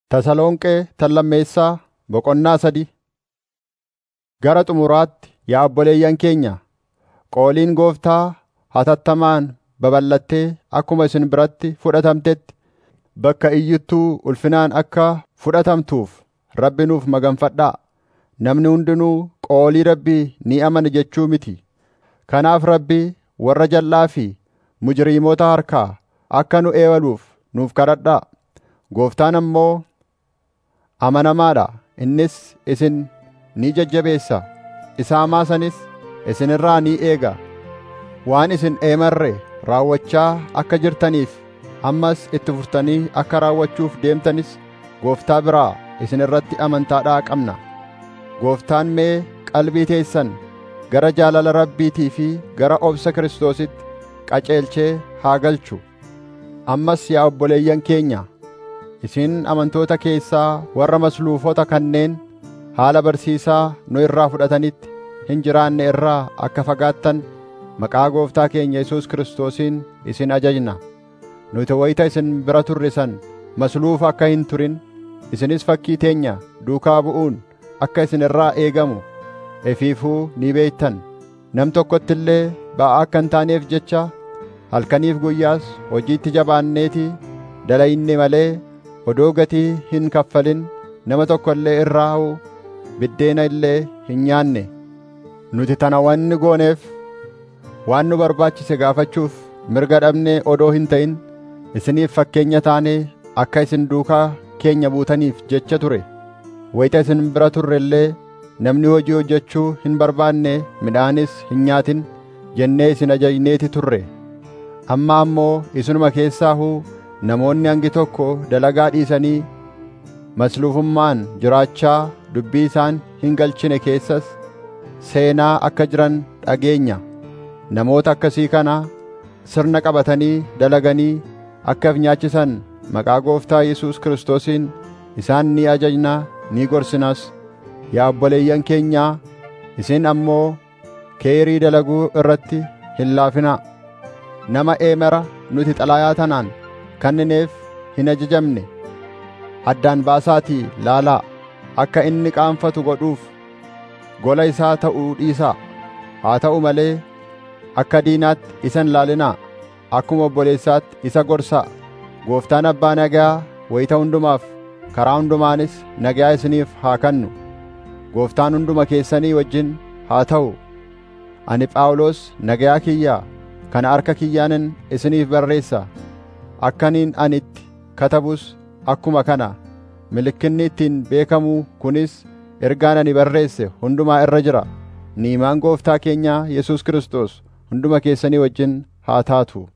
Tasalonqee tallammeessaa boqonnaa sadii Gara xumuraatti yaa obboleeyyan keenya, qooliin Gooftaa hatattamaan babal'attee akkuma isin biratti fudhatamtetti bakka iyyittuu ulfinaan akka fudhatamtuuf Rabbi nuuf maganfadhaa. Namni hundinuu qoolii Rabbii ni amana jechuu miti. Kanaaf Rabbi warra jal'aa fi mujriimoota harkaa akka nu eewaluuf nuuf kadhadhaa. Gooftaan ammoo amanamaa dha; innis isin ni jajjabeessa; isa hamaa sanis isin irraa ni eega. Waan isin eemarre raawwachaa akka jirtaniif ammas itti fuftanii akka raawwachuuf deemtanis Gooftaa biraa isin irratti amantaadhaa qabna. Gooftaan mee qalbii teessan gara jaalala Rabbiitii fi gara obsa Kiristoositti qajeelchee haa galchu. Ammas yaa obboleeyyan keenya, isin amantoota keessaa warra masluufota kanneen haala barsiisaa nu irraa fudhatanitti hin jiraanne irraa akka fagaattan maqaa Gooftaa keenya Yesuus Kiristoosiin isin ajajna. Nuti wayita isin bira turre san masluufa akka hin turin, isinis fakkii teenya duukaa bu'uun akka isin irraa eegamu efiifuu ni beektan. Nam tokkotti illee ba'aa akka hin taaneef jecha halkaniif guyyaas hojiitti jabaanneetii dalayne malee odoo gatii hin kaffalin nama tokko illee irraa biddeena illee hin nyaanne. Nuti tana wanni gooneef waan nu barbaachise gaafachuuf mirga dhabnee odoo hin ta'in isiniif fakkeenya taanee akka isin duukaa keenya buutaniif jecha ture. Wayita isin bira turre illee namni hojii hojjechuu hin barbaanne midhaanis hin nyaatin jennee isin ajajneeti turre. Amma ammoo isinuma keessaahuu namoonni hangi tokko dalagaa dhiisanii masluufummaan jiraachaa dubbii isaan hin galchine keessas seenaa akka jiran dhageenya. Namoota akkasii kana sirna qabatanii dalaganii akka of nyaachisan maqaa Gooftaa Yesuus Kiristoosiin isaan ni ajajnaa ni gorsinas. Yaa obboleeyyan keenyaa, isin ammoo keerii dalaguu irratti hin laafinaa. Nama eemera nuti xalaayaa tanaan kannineef hin ajajamne addaan baasaatii laalaa akka inni qaanfatu godhuuf gola isaa ta'uu dhiisaa. Haa ta'u malee akka diinaatti isa hin laalinaa. Akkuma obboleessaatti isa gorsaa. Gooftaan abbaa nagaa wayita hundumaaf karaa hundumaanis nagaa isiniif haa kennu. Gooftaan hunduma keessanii wajjin haa ta'u. Ani Phaawulos nagayaa kiyyaa kana harka kiyyaanin isiniif barreessa. Akkaniin ani itti katabus akkuma kana mallattoon ittiin beekamu kunis ergaan ani barreesse hundumaa irra jira. Niimaan Gooftaa keenyaa Yesuus Kiristoos hunduma keessanii wajjin haa taatu.